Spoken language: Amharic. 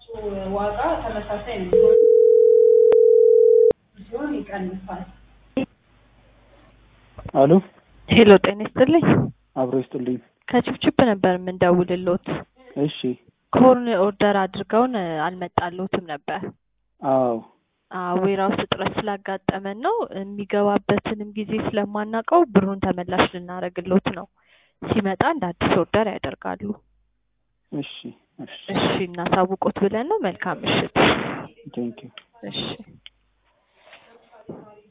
ዋጋ ተመሳሳይ ነው ሲሆን ይቀንሳል። አሎ ሄሎ ጤና ይስጥልኝ። አብሮ ይስጥልኝ። ከችፕችፕ ነበር የምንደውልሎት። እሺ ኮርን ኦርደር አድርገውን አልመጣሎትም ነበር። አዎ ዌራውስ እጥረት ስላጋጠመን ነው። የሚገባበትንም ጊዜ ስለማናውቀው ብሩን ተመላሽ ልናደርግሎት ነው። ሲመጣ እንደ አዲስ ኦርደር ያደርጋሉ። እሺ እሺ እሺ እናሳውቆት ብለን ነው። መልካም ምሽት። ቴንኪው እሺ